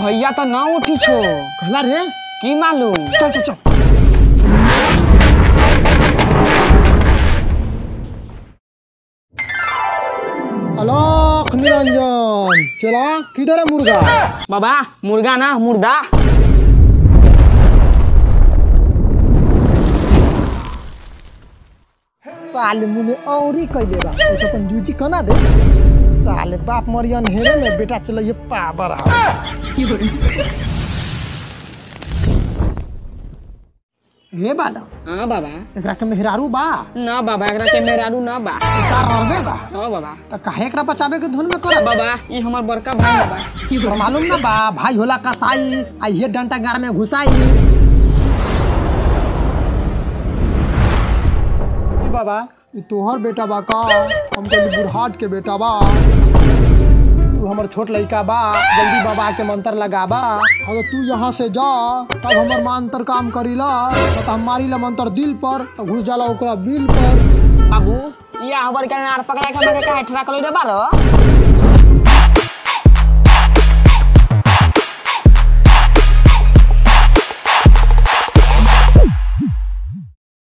भैया तो ना उठी छो कहला रे की मालूम चल चल चल अलख निरंजन चला किधर है मुर्गा बाबा मुर्गा ना मुर्दा साले मुने औरी कैले बा उसे अपन ड्यूटी कना दे साले बाप मरियन हेरे में बेटा चलो ये पावर हाउस हे बाला हाँ बाबा एकरा के मेहरारू बा ना बाबा एकरा के मेहरारू ना बा सार रहबे बा हाँ बाबा त काहे एकरा बचावे के धुन में कर बाबा ई हमर बड़का भाई बाबा तोरा मालूम ना बा भाई होला कसाई आ ये डंटा गार में घुसाई ई बाबा ई तोहर बेटा बा का हम कहली बुढ़ाट के बेटा बा तू हमर छोट लड़का बा जल्दी बाबा के मंत्र लगाबा अगर तू यहाँ से जा तब हमर मंत्र काम करीला न तो हम मारीला मंत्र दिल पर तो घुस जाला ओकरा बिल पर बाबू ये हमर के नार पकड़ा के हमरा के काहे ठरा कलो रे बारो